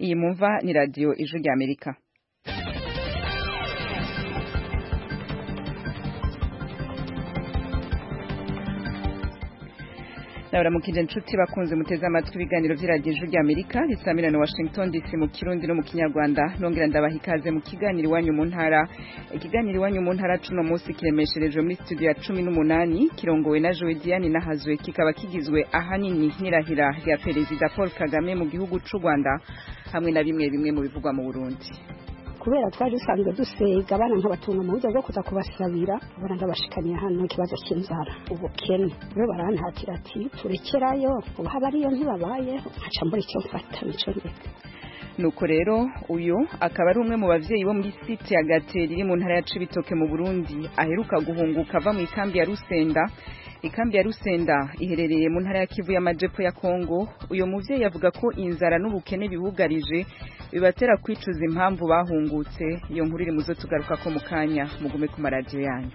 iyi mumva ni radiyo ijwi rya amerika nabaramukije inshuti bakunze muteze amatwi ibiganiro by'iradiyo ijwi rya amerika risamira na washington dc mu kirundi no mu kinyarwanda nongera ndabaha ikaze mu kiganiro iwanyu mu ntara ikiganiro iwanyu mu ntara cuno munsi kiremesherejwe muri studio ya cumi n'umunani kirongowe na jowe diane nahazwe kikaba kigizwe ahanini n'irahira rya perezida paul kagame mu gihugu c'u rwanda hamwe na bimwe bimwe mu bivugwa mu burundi kubera twari dusanzwe dusega abana nkabatunga mu buryo bwo kuza kubasabira abana ndabashikaniye hano ikibazo cy'inzara ubukene rero barantatira ati turekerayo ubu haba ariyo ntibabayeho nkaca mbura icyo mfata nico ndeka nuko rero uyu akaba ari umwe mu bavyeyi bo muri site ya gateri iri mu ntara ya cibitoke mu burundi aheruka guhunguka ava mu ikambi ya rusenda ikambi ya rusenda iherereye mu ntara ya kivu y'amajepfo ya kongo uyu muvyeyi avuga ko inzara n'ubukene bibugarije bibatera kwicuza impamvu bahungutse iyo nkuru iri muzo tugaruka ko mu kanya mugume ku maradiyo yanyu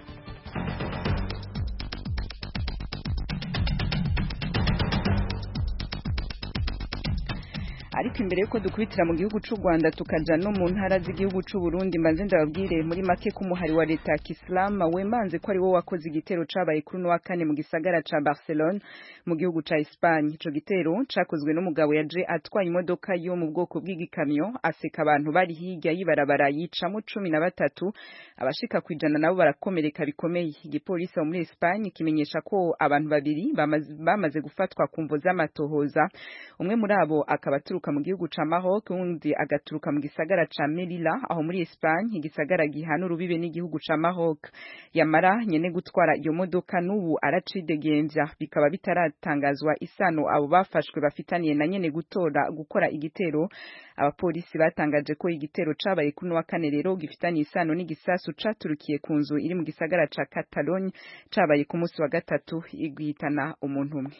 ariko imbere yuko dukubitira mu gihugu c'u Rwanda tukaja no mu ntara z'igihugu c'u Burundi mbanze ndababwire muri make ko umuhari wa leta ya Islam wemanze ko ari wo wakoze igitero cabaye kuri no wa kane mu gisagara ca Barcelona mu gihugu ca Espagne ico gitero cakozwe n'umugabo yaje atwaye imodoka yo mu bwoko bw'igikamyo aseka abantu bari hirya yibarabara yicamo cumi na batatu abashika kwijana nabo barakomereka bikomeye igipolisi muri Espagne kimenyesha ko abantu babiri bamaze, bamaze gufatwa ku mvo z'amatohoza umwe muri abo akaba aturuka mu gihugu ca Maroc undi agaturuka mu gisagara ca Melilla aho muri Espagne igisagara gihana urubibe n'igihugu ca Maroc yamara nyene gutwara iyo modoka n'ubu aracidegembya bikaba bitaratangazwa isano abo bafashwe bafitaniye na nyene gutora gukora igitero abapolisi batangaje ko igitero cabaye kuri wa kane rero gifitaniye isano n'igisasu caturukiye ku nzu iri mu gisagara ca Catalogne cabaye ku munsi wa gatatu igwitana umuntu umwe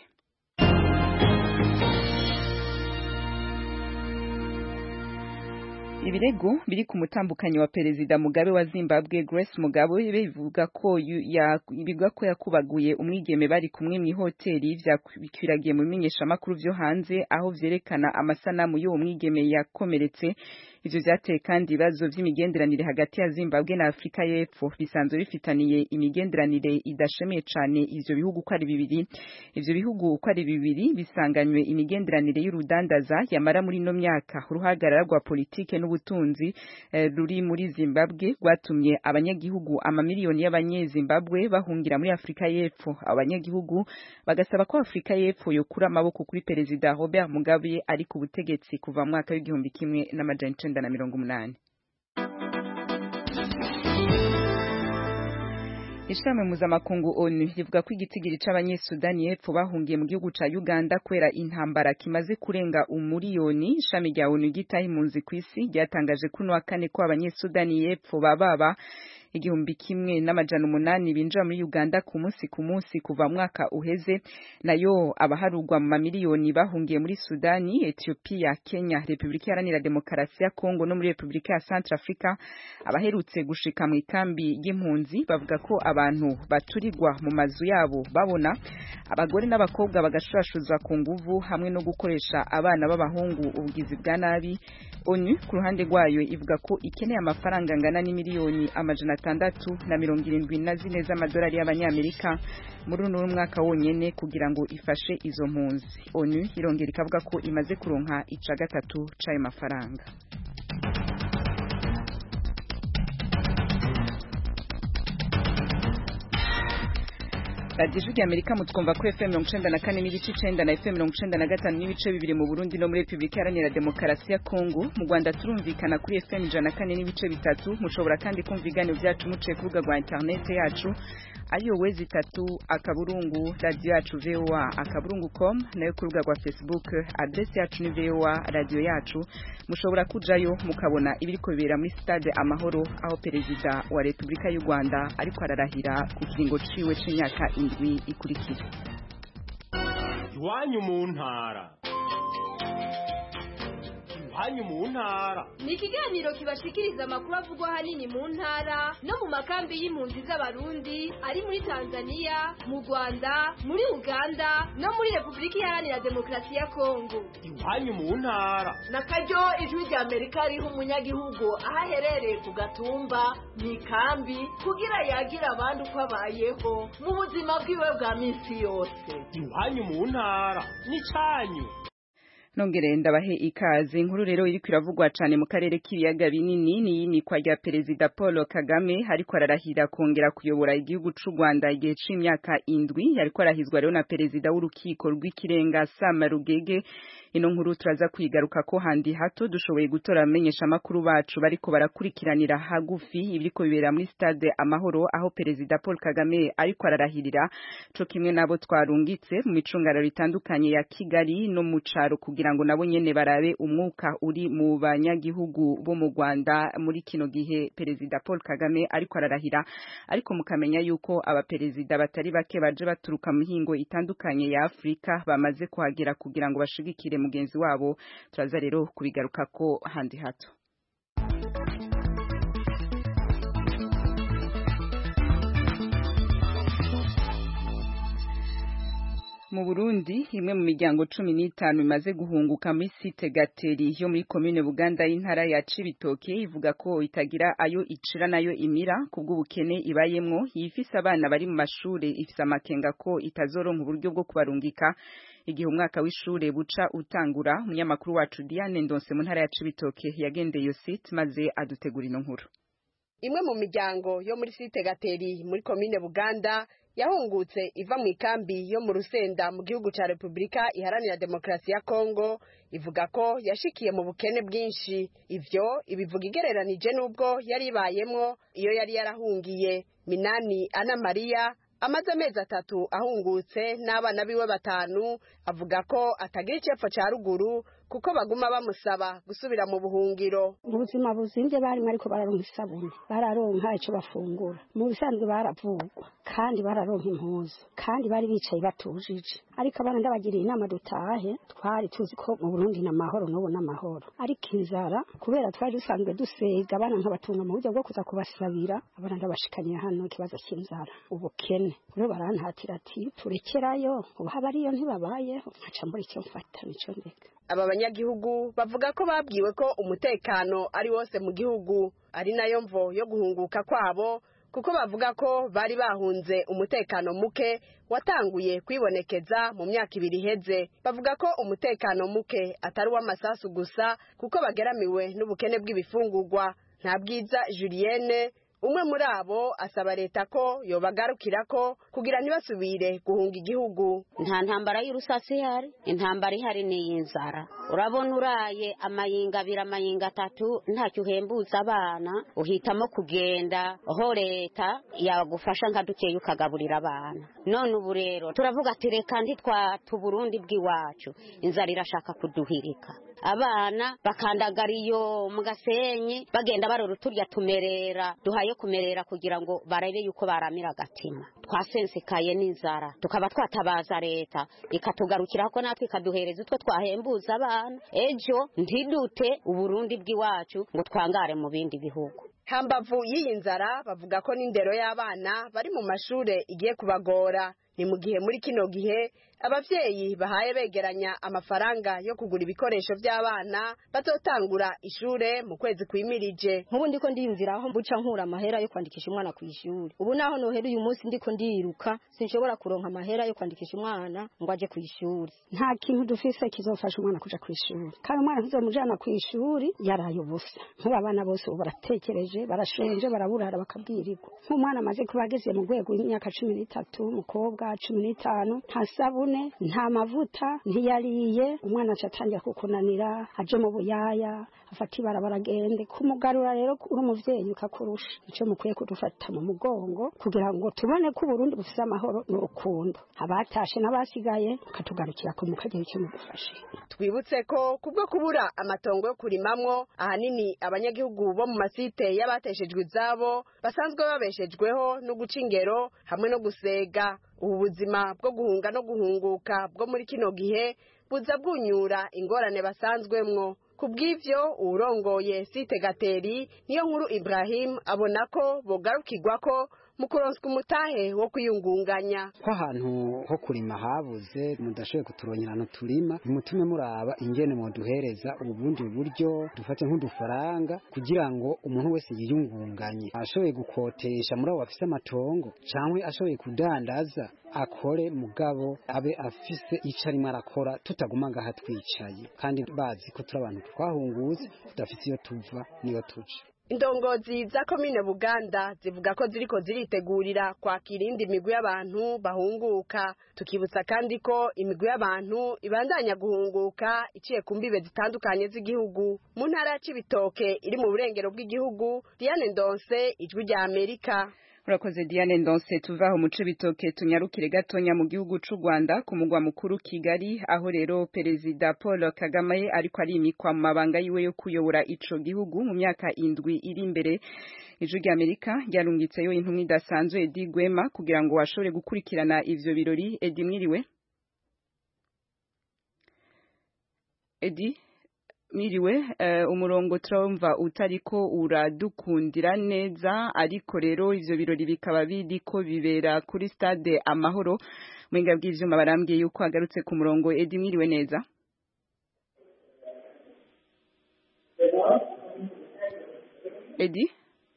ibirego biri ku mutambukanyi wa perezida Mugabe wa Zimbabwe Grace Mugabe bivuga ko bivuga ko yakubaguye umwigeme bari kumwe mu hoteli vyakwiragiye mu bimenyeshamakuru vyo hanze aho vyerekana amasanamu y'uwo mwigeme yakomeretse ivyo vyateye kandi ibibazo vy'imigenderanire hagati ya Zimbabwe na Afrika y'Epfo bisanzwe bifitaniye imigenderanire idashemeye cane ivyo bihugu uko ari bibiri ivyo bihugu uko ari bibiri bisanganywe imigenderanire y'urudandaza yamara muri no myaka uruhagarara rwa politike n'ubutunzi eh, ruri muri Zimbabwe rwatumye abanyagihugu amamiliyoni y'abanyezimbabwe bahungira muri Afrika y'Epfo abanyagihugu bagasaba ko Afrika y'Epfo yokura amaboko kuri perezida Robert Mugabe ari ku butegetsi kuva mu mwaka w'igihumbi kimwe n'amajana icenda na mirongo umunani ishami mpuzamakungu onu rivuga ko igitigiri c'abanyesudani y'epfo bahungiye mu gihugu ca uganda kubera intambara kimaze kurenga umuriyoni ishami rya onu ryitaho impunzi kw'isi ryatangaje kuno wa kane ko abanyesudani y'epfo bababa igihumbi kimwe n'amajana umunani binjira muri Uganda ku munsi ku munsi kuva mwaka uheze nayo abaharugwa mu mamiliyoni bahungiye muri Sudani Ethiopia Kenya Republika Iharanira Demokarasi ya Kongo no muri Republika ya Centrafrica abaherutse gushika mu ikambi y'impunzi bavuga ko abantu baturirwa mu mazu yabo babona abagore n'abakobwa bagashurashuzwa ku nguvu hamwe no gukoresha abana b'abahungu ubugizi bwa nabi ONU ku ruhande rwayo ivuga ko ikeneye amafaranga angana n'imiliyoni amajana atandatu na mirongo irindwi na zine z'amadolari y'abanyamerika muri uno mwaka wonyene kugira ngo ifashe izo mpunzi ONU irongera ikavuga ko imaze kuronka ica gatatu c'ayo mafaranga radiyo ijwi ry'amerika mutwumva kuri fm mirongo icenda na kane n'ibice icenda na fm mirongo icenda na gatanu n'ibice bibiri mu burundi no muri repubulika iharanira demokarasi ya kongo mu rwanda turumvikana kuri fm ijana na kane n'ibice bitatu mushobora kandi kumva ibiganiro byacu muciye ku rubuga rwa interinete yacu ariyo wezi itatu akaburungu radiyo yacu voa akaburungu com nayo ku rubuga rwa facebook adresi yacu ni voa radiyo yacu mushobora kujayo mukabona ibiriko bibera muri stade amahoro aho perezida wa repubulika y'u rwanda ariko ararahira ku kiringo ciwe c'imyaka indwi ikurikira iwanyu mu ntara iwanyu mu ntara ni ikiganiro kibashikiriza amakuru avugwa ahanini mu ntara no mu makambi y'impunzi z'abarundi ari muri tanzania mu rwanda muri uganda no muri repubulika iharanira demokarasi ya kongo iwanyu mu ntara na karyo ijwi rya amerika riha umunyagihugu aho aherereye ku gatumba mu ikambi kugira yagira abandi uko abayeho mu buzima bwiwe bwa minsi yose iwanyu mu ntara n'icyanyu nongere ndabahe ikaze inkuru rero iriko iravugwa cane mu karere k'ibiyaga binini ni yimikwa rya perezida Paul Kagame ariko ararahira kongera kuyobora igihugu c'u Rwanda igihe c'imyaka indwi yariko arahizwa rero na perezida w'urukiko rw'ikirenga Sam Rugege ino nkuru turaza kwigaruka ko handi hato dushoboye gutora amenyesha makuru bacu bariko barakurikiranira hagufi ibiriko bibera muri stade amahoro aho perezida Paul Kagame ariko ararahirira co kimwe nabo twarungitse mu micungararo itandukanye ya Kigali no mu caro kugira ngo nabo nyene barabe umwuka uri mu banyagihugu bo mu Rwanda muri kino gihe perezida Paul Kagame ariko ararahira ariko mukamenya yuko abaperezida batari bake baje baturuka mu mihingo itandukanye ya Afrika bamaze kuhagera kugira ngo bashigikire mugenzi wabo turaza rero kubigaruka ko handi hato mu Burundi imwe mu miryango cumi n'itanu imaze guhunguka muri site Gateri yo muri komine Buganda y'intara ya Cibitoke ivuga ko itagira ayo icira nayo imira kubw'ubukene ibayemwo yifise abana bari mu mashure ifise amakenga ko itazoronka uburyo bwo kubarungika igihe umwaka w'ishure buca utangura umunyamakuru wacu Diane Ndonse mu ntara ya Cibitoke yagendeye iyo site maze adutegura ino nkuru imwe mu miryango yo muri site Gateri muri komine Buganda yahungutse iva mu ikambi yo mu rusenda mu gihugu cya repubulika iharanira demokarasi ya kongo ivuga ko yashikiye mu bukene bwinshi ivyo ibivuga igereranije n'ubwo yari ibayemwo iyo yari yarahungiye minani ana mariya amaze amezi atatu ahungutse n'abana biwe batanu avuga ko atagira icepfo ca ruguru kuko baguma bamusaba gusubira mu buhungiro ubuzima buzimvye barimo ariko bararonka isabune bararonka ico bafungura mu bisanzwe baravugwa kandi bararonka impuzu kandi bari bicaye batujije ariko abana ndabagiriye inama dutahe twari tuzi ko mu Burundi na mahoro n'ubu n'amahoro ariko inzara kubera twari dusanzwe dusega abana nkabatunga mu buryo bwo kuza kubasabira abana ndabashikaniye hano ikibazo cy'inzara ubukene rero barantatira ati turekerayo ubu haba ariyo ntibabayeho nkaca mbura icyo mfata nico ndeka aba banyagihugu bavuga ko babwiwe ko umutekano ari wose mu gihugu ari nayo mvo yo guhunguka kwabo kuko bavuga ko bari bahunze umutekano muke watanguye kwibonekeza mu myaka ibiri iheze bavuga ko umutekano muke atari uw'amasasu gusa kuko bageramiwe n'ubukene bw'ibifungurwa nta bwiza julienne umwe muri abo asaba leta ko yobagarukira ko kugira ntibasubire guhunga igihugu nta ntambara y'urusasi ihari intambara ihari ni iy'inzara urabona uraye amayinga abiri amayinga atatu ntacyo uhembuza abana uhitamo kugenda aho leta yagufasha nka dukeya ukagaburira abana none ubu rero turavuga ati reka ntitwate uburundi bw'iwacu inzara irashaka kuduhirika abana bakandagara iyo mu gasenyi bagenda barora uturya tumerera duhaye kumerera kugira ngo barebe yuko baramira agatima twasensekaye n'inzara tukaba twatabaza leta ikatugarukiraho ko natwe ikaduhereza utwo twahembuza abana ejo ntidute uburundi bw'iwacu ngo twangare mu bindi bihugu hambavu y'iyi nzara bavuga ko n'indero y'abana bari mu mashure igiye kubagora ni mu gihe muri kino gihe abavyeyi bahaye begeranya amafaranga yo kugura ibikoresho by'abana bazotangura ishure mu kwezi kwimirije nk'ubu ndiko ndiyumvira aho mbuca nkura amahera yo kwandikisha umwana ku ishuri ubu naho nohera uyu munsi ndiko ndiruka sinshobora kuronka amahera yo kwandikisha umwana ngo aje ku ishuri nta kintu dufise kizofasha umwana kuja ku ishuri kandi umwana tuzomujana ku ishuri yaraye ubusa nk'ubu abana bose ubu baratekereje barashonje baraburara bakabwirirwa nk'umwana amaze kuba ageze mu rwego w'imyaka cumi n'itatu umukobwa cumi n'itanu nta sabune nta mavuta ntiyariye umwana aca atangira kukunanira aje mu buyaya afata ibarabara agende kumugarura rero uri umuvyeyi ukakurusha ico mukwiye kudufata mu mugongo kugira ngo tubone ko uburundi bufise amahoro n'urukundo abatashe n'abasigaye ukatugarukira ko mukagira icyo mudufashe twibutse ko kubwo kubura amatongo yo kurimamwo ahanini abanyagihugu bo mu masite y'abateshejwe izabo basanzwe babeshejweho no guca ingero hamwe no gusega ubu buzima bwo guhunga no guhunguka bwo muri kino gihe buza bwunyura ingorane basanzwemwo ku bw'ivyo uwurongoye site gateri niyo nkuru ibrahim abona ko bogarukirwa ko mu kuronswa umutahe wo kwiyungunganya ko ahantu ho kurima habuze mudashoboye kuturonyera ahantu turima nimutume muraba ingene muduhereza ubundi buryo dufate nk'udufaranga kugira ngo umuntu wese yiyungunganye ashoboye gukotesha muri abo bafise amatongo cyangwa ashoboye kudandaza akore mugabo abe afise ico arimo arakora tutaguma ngaha twicaye kandi bazi ko turi abantu twahungutse tudafite iyo tuva niyo tuja indongozi za komine buganda zivuga ko ziriko ziritegurira kwakira indi migwi y'abantu bahunguka tukibutsa kandi ko imigwi y'abantu ibandanya guhunguka iciye ku mbibe zitandukanye z'igihugu mu ntara ya cibitoke iri mu burengero bw'igihugu diane ndonse ijwi rya amerika urakoze diane ndonse tuva aho mu cibitoke tunyarukire gatonya mu gihugu c'u rwanda ku mugwa mukuru kigali aho rero perezida paul kagame ariko arimikwa mu mabanga yiwe yo kuyobora ico gihugu mu myaka indwi iri imbere ijwi rya amerika ryarungitseyo intumwa idasanzwe edi gwema kugira ngo ashobore gukurikirana ivyo birori edi mwiriwe edi Miriwe uh, umurongo turumva utariko uradukundira neza ariko rero ivyo birori bikaba biriko bibera kuri stade amahoro mwenga bw'ivyuma barambwiye yuko agarutse ku murongo Edi mwiriwe neza Edi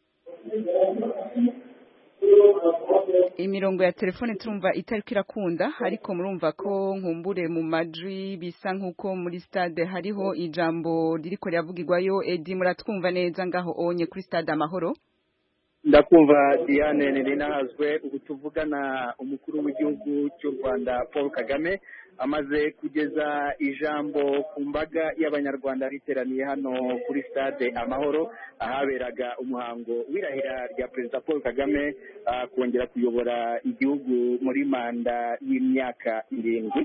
imirongo ya telefone turumva itariko irakunda ariko murumva ko nkumbure mu majwi bisa nkuko muri stade hariho ijambo ririko riravugirwayo edi muratwumva neza ngaho onye kuri stade amahoro ndakumva diane ntirinahazwe ubu tuvugana umukuru w'igihugu cy'u rwanda paul kagame amaze kugeza ijambo ku mbaga y'abanyarwanda riteraniye hano kuri stade amahoro ahaberaga umuhango w'irahira rya perezida paul kagame kongera kuyobora igihugu muri manda y'imyaka irindwi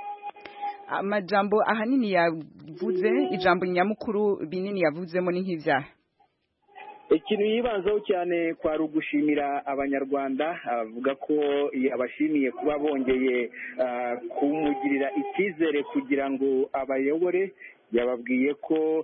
amajambo ahanini yavuze ijambo nyamukuru binini yavuzemo ni nk'ibyaha ikintu yibanzeho cyane kwari ugushimira abanyarwanda avuga ko yabashimiye kuba bongeye kumugirira icyizere kugira ngo abayobore yababwiye ko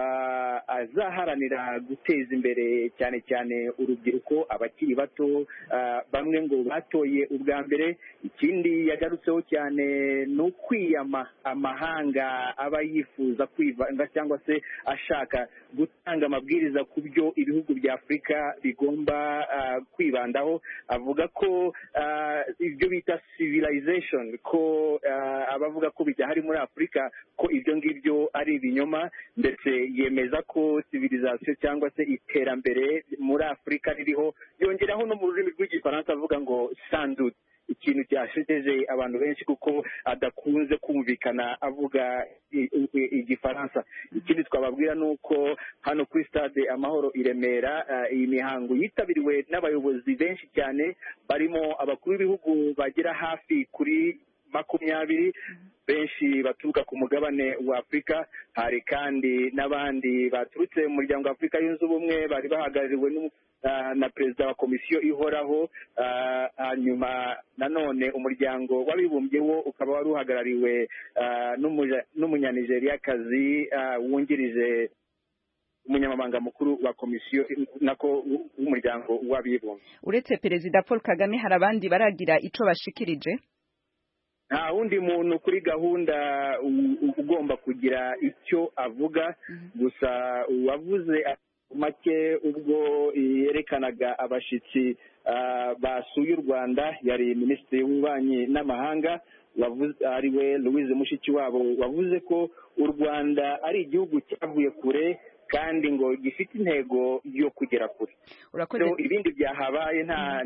azaharanira guteza imbere cyane cyane urubyiruko abakiri bato bamwe ngo batoye ubwa mbere ikindi yagarutseho cyane ni ukwiyama amahanga aba yifuza kwivanga cyangwa se ashaka gutanga amabwiriza ku byo ibihugu bya afurika bigomba kwibandaho avuga ko ibyo bita civilization ko abavuga ko bidahari muri afurika ko ibyo ngibyo ari ibinyoma ndetse yemeza ko civilization cyangwa se iterambere muri afurika ririho yongeraho no mu rurimi rw'igifaransa avuga ngo sandud ikintu cyashejeje abantu benshi kuko adakunze kumvikana avuga igifaransa ikindi twababwira ni uko hano kuri stade amahoro i remera iyi mihango yitabiriwe n'abayobozi benshi cyane barimo abakuru b'ibihugu bagera hafi kuri makumyabiri benshi baturuka ku mugabane wa afurika hari kandi n'abandi baturutse mu muryango wa afurika yunze ubumwe bari bahagarariwe na perezida wa komisiyo ihoraho hanyuma nanone umuryango w'abibumbye wo ukaba wari uhagarariwe n'umunyanigeriakazi wungirije umunyamabanga mukuru wa komisiyo nako w'umuryango w'abibumbye uretse perezida paul kagame hari abandi baragira ico bashikirije nta wundi muntu kuri gahunda ugomba kugira icyo avuga gusa uwavuze make ubwo yerekanaga abashyitsi basuye u rwanda yari minisitiri w'ububanyi n'amahanga ari we louise mushikiwabo wavuze ko u rwanda ari igihugu cyavuye kure kandi ngo gifite intego yo kugera kure ibindi byahabaye nta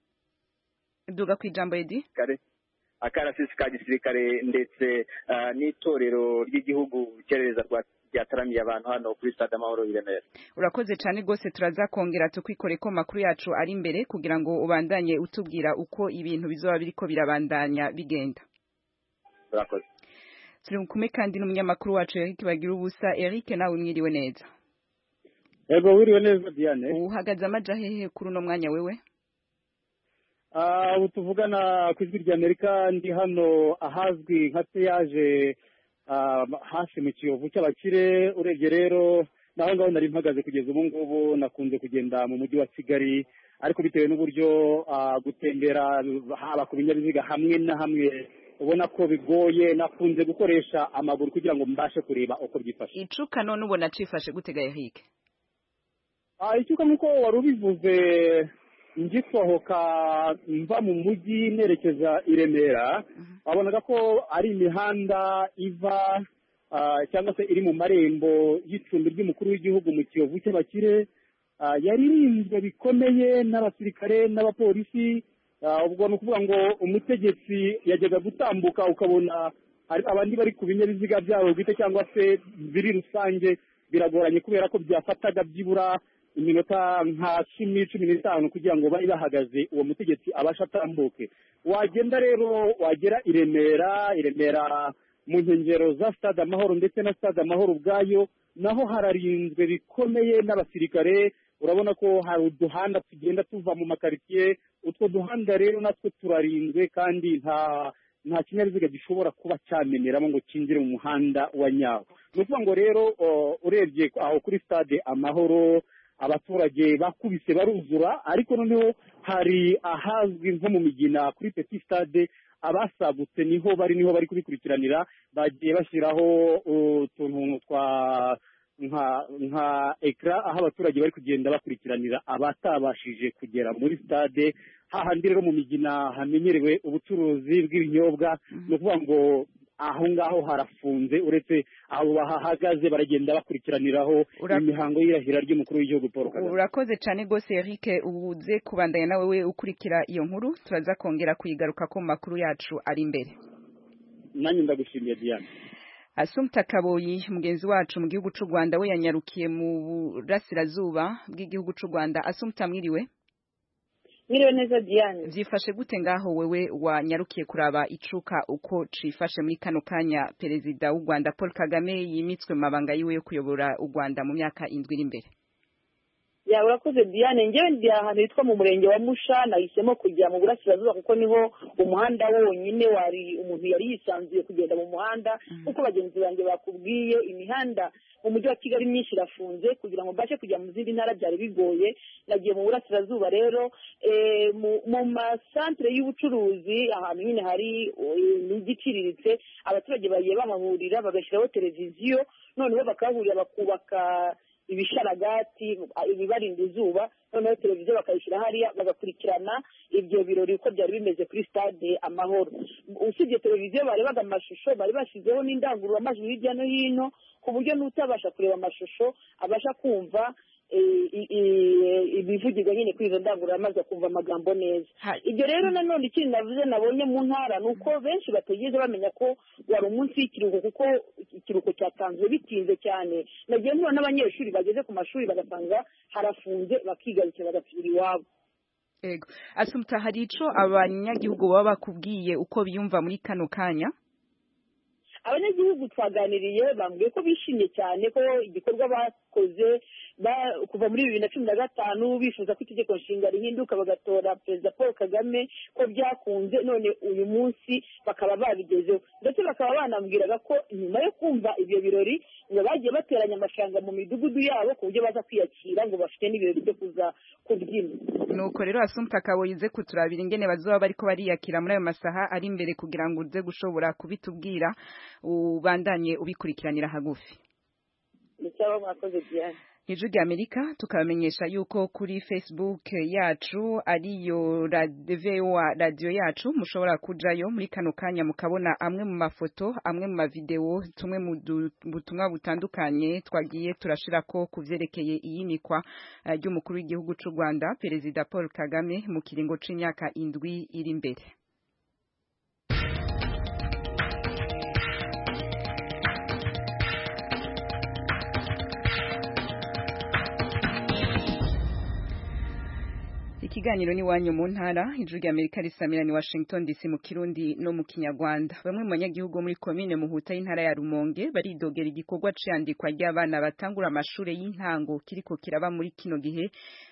duga ku ijambo edi akarasisi ka gisirikare ndetse n'itorero ry'igihugu cyerereza ryataramiye abantu hano kuri stade amahoro i remera urakoze cyane rwose turaza kongera tukwikore ko amakuru yacu ari imbere kugira ngo ubandanye utubwira uko ibintu bizoba biriko birabandanya bigenda urakoze turi kumwe kandi n'umunyamakuru wacu Eric bagira ubusa Eric nawe mwiriwe neza yego wiriwe neza Diane uhagaze amaja hehe kuri uno mwanya wewe ubu tuvugana ku ijwi rya amerika ndi hano ahazwi nka peyaje ah, hafi mu kiyovu cy'abakire urebye rero naho ngaho nari mpagaze kugeza ubu ngubu nakunze kugenda mu mujyi wa kigali ariko bitewe n'uburyo ah, gutembera haba ku binyabiziga hamwe na hamwe ubona ko bigoye nakunze gukoresha amaguru kugira ngo mbashe kureba uko byifashe icuka none ubona cifashe gutega yahike Ah, icyuka nk'uko wari ubivuze ngisohoka mva mu mujyi nerekeza i remera wabonaga ko ari imihanda iva ah, cyangwa se iri mu marembo y'icumbi ry'umukuru w'igihugu mu kiyovu cy'abakire Ah, yari irinzwe bikomeye n'abasirikare n'abapolisi Ah, ubwo ni ukuvuga ngo umutegetsi yajyaga gutambuka ukabona hari abandi bari ku binyabiziga byabo bwite cyangwa se biri rusange biragoranye kubera ko byafataga byibura iminota nka cumi cumi n'itanu kugira ngo babe bahagaze uwo mutegetsi abashe atambuke wagenda rero wagera i remera i remera mu nkengero za stade amahoro ndetse na stade amahoro ubwayo naho hararinzwe bikomeye n'abasirikare urabona ko hari uduhanda tugenda tuva mu makaritsiye utwo duhanda rero natwo turarinzwe kandi nta nta kinyabiziga gishobora kuba cyameneramo ngo cyinjire mu muhanda wa nyawo ni ukuvuga ngo rero o, urebye aho kuri stade amahoro abaturage bakubise baruzura ariko noneho hari ahazwi nko mu migina kuri petit stade abasagutse niho bari niho bari kubikurikiranira bagiye bashyiraho utuntu twa nka nka ekara aho abaturage bari kugenda bakurikiranira abatabashije kugera muri stade hahandi rero mu migina hamenyerewe ubucuruzi bw'ibinyobwa ni ukuvuga ngo aho ngaho harafunze uretse abo bahahagaze baragenda bakurikiraniraho imihango y'irahira ry'umukuru w'igihugu paul kagame urakoze cyane rwose Eric ubuze kubandanya nawe we ukurikira iyo nkuru turaza kongera kuyigaruka ko mu makuru yacu ari imbere nanjye ndagushimiye diane Asumta Kaboyi mugenzi wacu mu gihugu cy'u Rwanda we yanyarukiye mu burasirazuba bw'igihugu cy'u Rwanda Asumta mwiriwe Mwiriwe neza Diane Vyifashe gute ngaho wewe wanyarukiye kuraba icuka uko cifashe muri kano kanya perezida w'u Rwanda Paul Kagame yimitswe mu mabanga yiwe yo kuyobora u Rwanda mu myaka indwi iri imbere ya urakoze Diane njyewe ndi ahantu hitwa mu murenge wa Musha nahisemo kujya mu burasirazuba kuko niho umuhanda wonyine wari umuntu yari yisanzuye kugenda mu muhanda kuko bagenzi banjye bakubwiye imihanda mu mujyi wa Kigali myinshi irafunze kugira ngo mbashe kujya mu zindi ntara byari bigoye nagiye mu burasirazuba rero eh, mu- mu masantere y'ubucuruzi ahantu nyine hari imijyi iciriritse abaturage bagiye bahahurira bagashyiraho televiziyo noneho bakahahurira bakubaka ibisharagati ibibarinda izuba noneho televiziyo bakayishyira hariya bagakurikirana ibyo birori uko byari bimeze kuri stade amahoro usibye televiziyo barebaga amashusho bari bashyizeho n'indangururamajwi hirya no hino ku buryo n'utabasha kureba amashusho abasha kumva eh, i- i- ibivugirwa nyine kuri izo ndangururamajwi akumva amagambo neza ibyo rero nanone ikindi navuze nabonye mu ntara ni uko benshi batigeze bamenya ko wari umunsi w'ikiruhuko kuko ikiruhuko cyatanzwe bitinze cyane nagiye mpura n'abanyeshuri bageze ku mashuri bagasanga harafunze bakigarukira bagasubira iwabo Ego Asumta hari ico abanyagihugu baba bakubwiye uko biyumva muri kano kanya abanyagihugu twaganiriye bambwiye ko bishimye cyane ko igikorwa bakoze ba- kuva muri bibiri na cumi na gatanu bifuza ko itegeko nshinga rihinduka bagatora perezida paul kagame ko byakunze none uyu munsi bakaba babigezeho ndetse bakaba banambwiraga ko nyuma yo kumva ibyo birori ngo bagiye bateranya amafaranga mu midugudu yabo ku buryo baza kwiyakira ngo bafite n'ibirori byo kuza kubyina nuko rero Asumta Kaboyi uze kuturabira ingene bazoba bariko bariyakira muri ayo masaha ari imbere kugira ngo uze gushobora kubitubwira ubandanye ubikurikiranira hagufi ndetse abo mwakoze diane Ijwi rya Amerika tukabamenyesha yuko kuri Facebook yacu ariyo VOA radio yacu mushobora kujayo muri kano kanya mukabona amwe mu mafoto amwe mu mavideo tumwe mu du- butumwa butandukanye twagiye turashirako kuvyerekeye iyimikwa eh, ry'umukuru w'igihugu c'u Rwanda Perezida Paul Kagame mu kiringo c'imyaka indwi iri imbere Ikiganiro ni wanyu mu ntara ijuru rya Amerika risamira ni Washington DC mu Kirundi no mu Kinyarwanda bamwe mu banyagihugu bo muri komine Muhuta y'intara ya Rumonge baridogera igikorwa ciyandikwa ry'abana batangura amashure y'intango kiriko kiraba muri kino gihe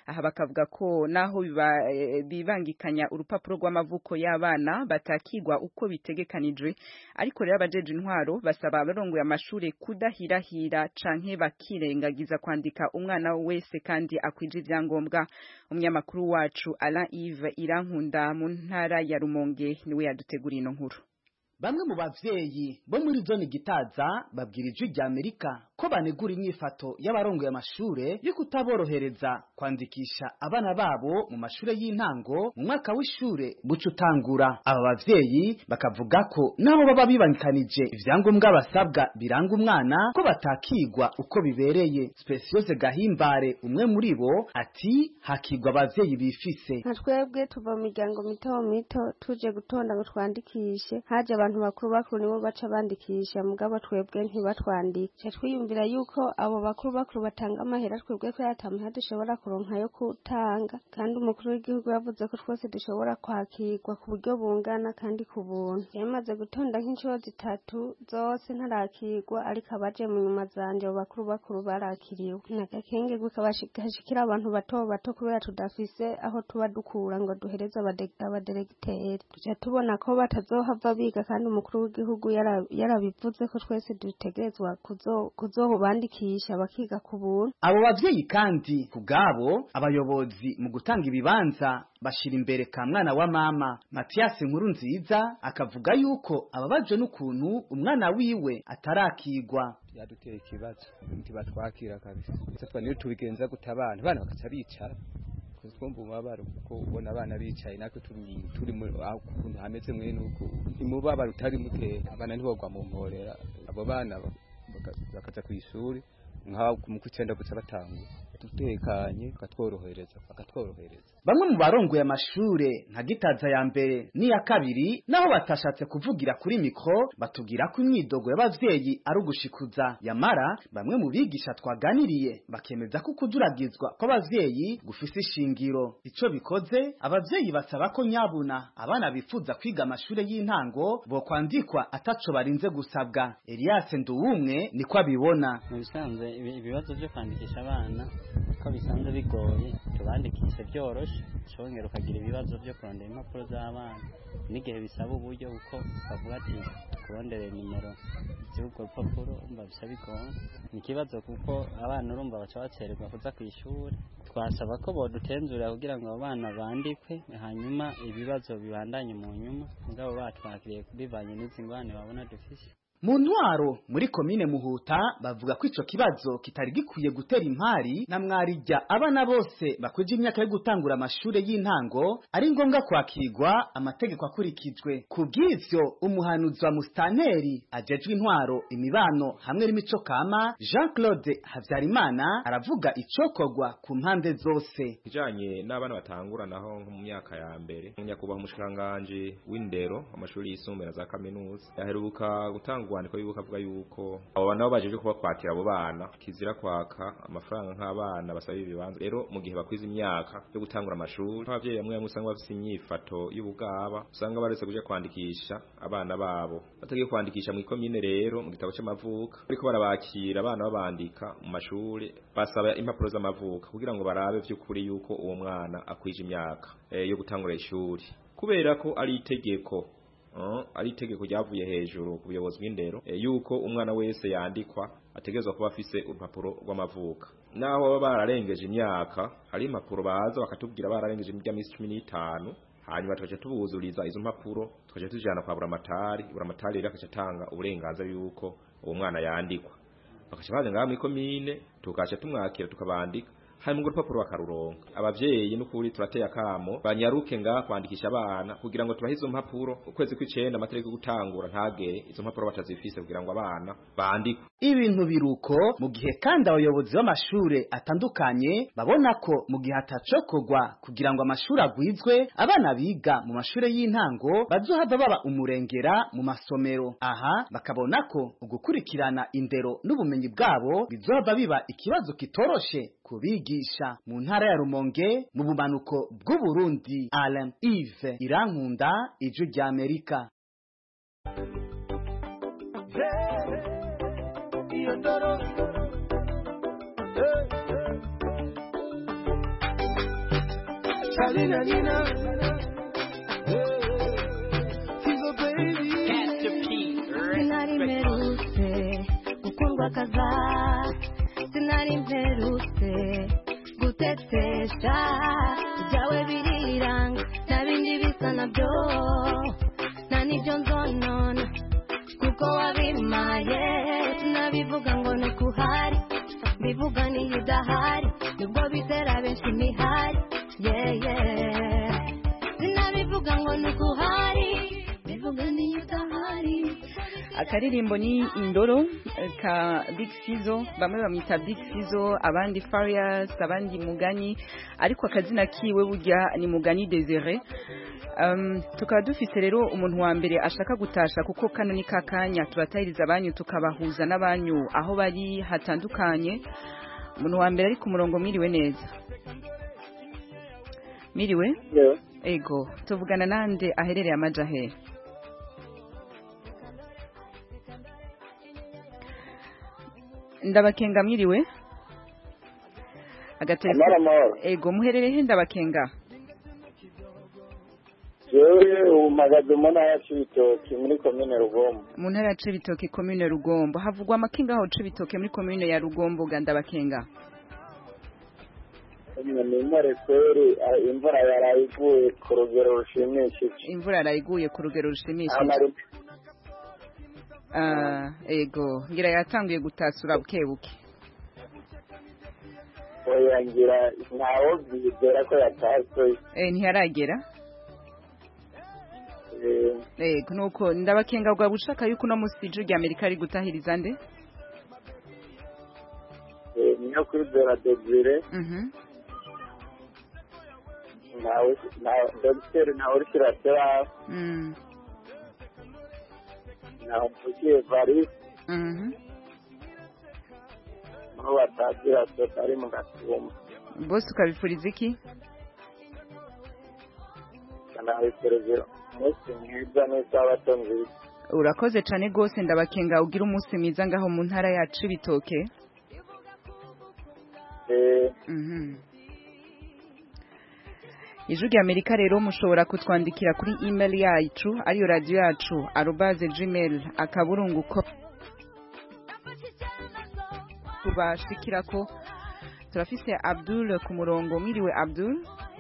aha bakavuga ko naho biba- eh, bibangikanya urupapuro rw'amavuko y'abana batakigwa uko bitegekanijwe ariko rero abajeje intwaro basaba abarongoye amashure kudahirahira canke bakirengagiza kwandika umwana wese kandi akwije ivyangombwa umunyamakuru wacu Alain Yves Irankunda mu ntara ya Rumonge niwe yaduteguriye ino nkuru Bamwe mu bavyeyi bo muri zone gitaza babwira ijwi rya Amerika ko banegura inyifato y'abarongoye amashure yo kutaborohereza kwandikisha abana babo mu mashure y'intango mu mwaka w'ishure buca utangura. Aba bavyeyi bakavuga ko nabo baba bibangikanije ivyangombwa basabwa biranga umwana ko batakigwa uko bibereye. Speciose Gahimbare umwe muri bo ati hakigwa abavyeyi bifise. nka twebwe tuva mu miryango mito mito tuje gutonda ngo twandikishe haje abantu bakuru bakuru nibo baca bandikisha mugabo twebwe ntibatwandike twiyumvira yuko abo bakuru bakuru batanga amahera twebwe ko yatamahera dushobora kuronka yo gutanga kandi umukuru w'igihugu yavuze ko twese dushobora kwakirwa ku buryo bungana kandi ku buntu yamaze gutonda nk'inshuro zitatu zose ntarakirwa ariko abaje mu nyuma zanje abo bakuru bakuru barakiriwe nagakengegwe kabashikira abantu bato bato kubera tudafise aho tuba dukura ngo duhereze abade- abaderegiteri tuja tubona ko batazohava biga kandi umukuru w'igihugu yara- yarabivuze ko twese dutegerezwa kuzo- kuzobandikisha bakiga ku buntu Abo bavyeyi kandi kubwabo abayobozi mu gutanga ibibanza bashira imbere ka mwana wa mama Mathias Nkuru nziza akavuga yuko ababajwe n'ukuntu umwana wiwe atarakigwa byadutera ikibazo ntibatwakira kabisa ese twa niyo tubigenza guta abana abana bakaca bicara kuko twumva umubabaro kuko ubona abana bicaye natwe turi turi mu aho ukuntu hameze mwene uko umubabaro utari mutera abana ntibogwa mu mporera abo bana baka- bakaja ku ishuri nk'aho mu kwicenda guca batangura dutekanye bakatworohereza bakatworohereza Bamwe mu barongoye amashure nka gitaza ya mbere n'iya kabiri naho batashatse kuvugira kuri mikro batubwira ko imyidogo y'abavyeyi ari ugushikuza yamara bamwe mu bigisha twaganiriye bakemeza ko kuduragizwa kw'abavyeyi gufise ishingiro ico bikoze abavyeyi basaba ko nyabuna abana bifuza kwiga amashure y'intango bo kwandikwa ataco barinze gusabwa Elias Nduwumwe niko abibona mu bisanzwe ibi- ibibazo byo kwandikisha abana ko bisanzwe bigoye tubandikishe byoroshe ushobora ukagira ibibazo byo kurondera impapuro z'abana n'igihe bisaba uburyo kuko bavuga ati kurondere nimero z'urwo rupapuro umva bisa bigoye ni ikibazo kuko abana urumva baca bacererwa kuza ku ishuri twasaba ko bodutenzurira kugira ngo abo bana bandikwe hanyuma ibibazo bibandanye mu nyuma mugabo batwakiriye bivanye n'izi ngwane babona dufise Mu ntwaro muri komine Muhuta bavuga ko ico kibazo kitari gikwiye gutera impari na mwarijya abana bose bakwije imyaka yo gutangura amashure y'intango ari ngombwa kwakirwa amategeko akurikijwe kubw'ivyo umuhanuzi wa mustaneri ajejwe intwaro imibano hamwe n'imico kama Jean Claude Havyarimana aravuga icokorwa ku mpande zose kijanye n'abana batangura naho nko mu myaka ya mbere nyakubahwa umushikanganje w'indero amashuri yisumbuye na za kaminuza yaheruka gutanga urwandiko yuko avuga yuko abo bana bo bajeje kuba kwakira abo bana kizira kwaka amafaranga nk'abana basaba ibibanza rero mu gihe bakwiza imyaka yo gutangura amashuri abavyeyi bamwe bamwe usanga bafise inyifato y'ubugaba usanga baretse kuja kwandikisha abana babo batagiye kwandikisha mu ikomine rero mu gitabo c'amavuka ariko barabakira abana babandika mu mashuri basaba impapuro z'amavuka kugira ngo barabe vy'ukuri yuko uwo mwana akwije imyaka eh, yo gutangura ishuri kubera ko ari itegeko Uh, ari itegeko ryavuye hejuru ku buyobozi bw'indero eh, yuko umwana wese yandikwa ategerezwa kuba afise urupapuro rw'amavuka naho baba bararengeje imyaka hari impapuro baza bakatubwira bararengeje iminsi cumi n'itanu hanyuma tukaca tubuzuriza izo mpapuro tukaca tujana kwa buramatari buramatari rero akaca atanga uburenganzira yuko uwo mwana yandikwa bakaca baza ngaha mw'ikomine tukaca tumwakira tukabandika hanyuma urwo rupapuro bakaruronka abavyeyi n'ukuri turateye akamo banyaruke ngaha kwandikisha abana kugira ngo tubahe izo mpapuro ukwezi kw'icenda amatariki yo gutangura ntagere izo mpapuro batazifise kugira ngo abana bandikwe ibintu biruko mu gihe kandi abayobozi b'amashure atandukanye babona ko mu gihe atacokorwa kugira ngo amashuri agwizwe abana biga mu mashure y'intango bazohava baba umurengera mu masomero aha bakabona ko ugukurikirana indero n'ubumenyi bwabo bizohava biba ikibazo kitoroshe kubigisha mu ntara ya Rumonge mu bumanuko bw'Uburundi Alain Yves Irankunda ijwi rya Amerika Salina Nina. Fizo baby. sinari mperutse gukundwa kaza sinari mperutse gutetesha ibyawe biriranga nta bindi bisa nabyo nta n'ibyo nzonona kuko wabimaye sinabivuga ngo ni uko uhari mbivuga niyo udahari nibwo bitera benshi imihari yeye sinabivuga ngo ni uko uhari mbivuga niyo udahari akaririmbo ni indoro eh, ka big fizo bamwe bamwita big fizo abandi farias abandi mugani ariko akazina kiwe burya ni mugani desire um, tukaba dufise rero umuntu wa mbere ashaka gutasha kuko kano ni kakanya turatahiriza abanyu tukabahuza n'abanyu aho bari hatandukanye umuntu wa mbere ari ku murongo mwiriwe neza mwiriwe ego tuvugana nande aherereye amaja hehe ndabakenga mwiriwe Amahoro, amahoro. ego muherereye he ndabakenga jewe ubu mpagaze mu ntara ya cibitoki muri komine rugombo mu ntara ya cibitoke komine rugombo havugwa amakenga aho cibitoke muri komine ya rugombo ga ndabakenga ni intare kweri ah, imvura yaraye iguye ku rugero rushimishije imvura yarayiguye ku rugero rushimishije Amari- Ah, ego ngira yatanguye gutasura buke buke oya ngira ntawo byizera ko yataswe eh ntiharagera Eh, ego nuko ndabakenga bwa bushaka yuko no musi ijuru rya Amerika ari gutahiriza nde eh, niyo kwizera desire mhm ntawe nta- dogiteri ntawe uri kiratera mm ntawe mvugiye varisi mhm aho batagira soka ari mu gasuma bose ukabifuriza iki kanabiserevera umunsi mwiza n'isabato nziza urakoze cyane rwose ndabakenga ugira umunsi mwiza ngaho mu ntara yacu ibitoke Eh, Mhm. ijwi rya amerika rero mushobora kutwandikira kuri email yacu ariyo radiyo yacu arobaze gmail akaburungu ko tubashikira ko turafise abdul ku murongo mwiriwe abdul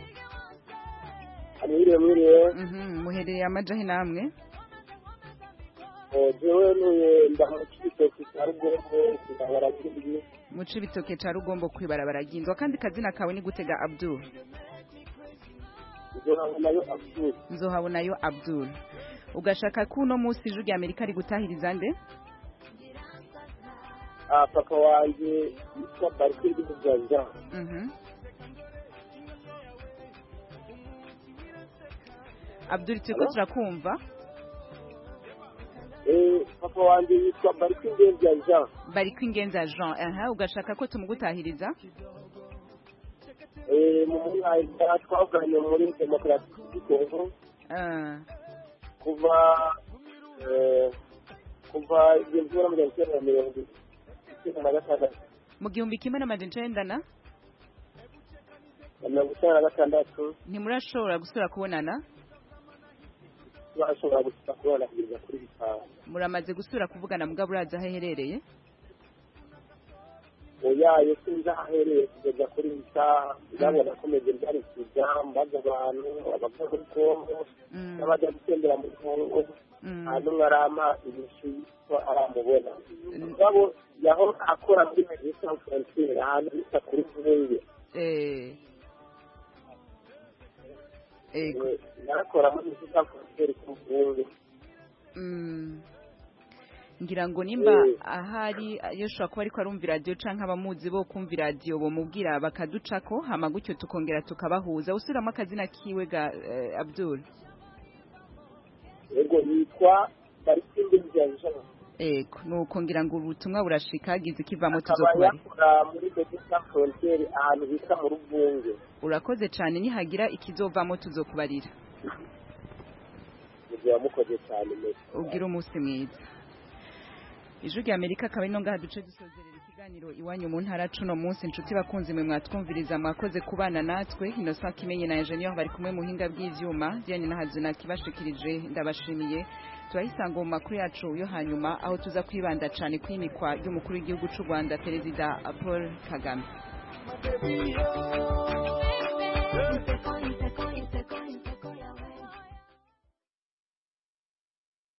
mwiriwe mwiriwe Mhm, muherereye amajahe namwe Eh, jewe nuye ndaho cibitoki cya rugombo kigabara kindi muce ibitoke ca rugombo kwibarabara ry'inzwa kandi kazina kawe ni gutega abdul nayo abdul nzohabonayo abdul ugashaka ko uno munsi ijwi rya amerika rigutahiriza nde Ah, papa wanje yitwa barikindi mujanja Mhm. abdul turiko Hello? turakumva Eh, papa wanje yitwa barikindi mujanja bari kwingenza jean aha ugashaka ko tumugutahiriza Eh, mu mwanya twavuganye muri demokarasi y'u Kongo Ah, kuva eh, kuva igihumbi kimwe na mirongo icyenda na mirongo icyenda na gatandatu mu gihumbi kimwe n'amajana icenda na na mirongo icyenda na gatandatu ntimurashobora gusubira kubonana bashobora gusa kubona kugeza kuri bitanu muramaze gusubira kuvugana mugabo urazi aho aherereye oyaye sinzi aho ahereye kugeza kuri iyi saha ntabwo nakomeje mbyarikiza mbaza abantu abava muri kongo n'abajya gutembera muri kongo nta n'umwe arama inyishu ko aramubona mugabo yaho akora muri medecin frontiere ahantu bita kuri vunge Eh. Ego. narakora muri medecin frontiere ku vunge Mm. ngira ngo nimba ahari yoshobora kuba ariko arumva iradiyo canke abamuzi bo kumva iradiyo bomubwira bakaducako hama gutyo tukongera tukabahuza usubiramo akazina kiwe ga eh, abdul yego yitwa barikindi mujanja ego nuko ngira ngo ubutumwa burashika hagize ikivamo akaba tuzokubari yakora muri medecin frontiere ahantu bita mu ruvunge urakoze cane nihagira ikizovamo tuzokubarira mugihe wamukoze cyane mbere ubwire umunsi mwiza ijwi rya amerika akaba ino ngaha duce dusozerera ikiganiro ikiganiro iwanyu mu ntara cuno munsi inshuti bakunzi mwe mwatwumviriza mwakoze kubana natwe Innocent Kimenyi na Engineer bari kumwe mu hinga bw'ivyuma Diane na Hazina kibashikirije ndabashimiye turahisanga mu makuru yacu yo hanyuma aho tuza kwibanda cyane kwimikwa y'umukuru w'igihugu cy'u Rwanda Perezida Paul Kagame Baby, oh,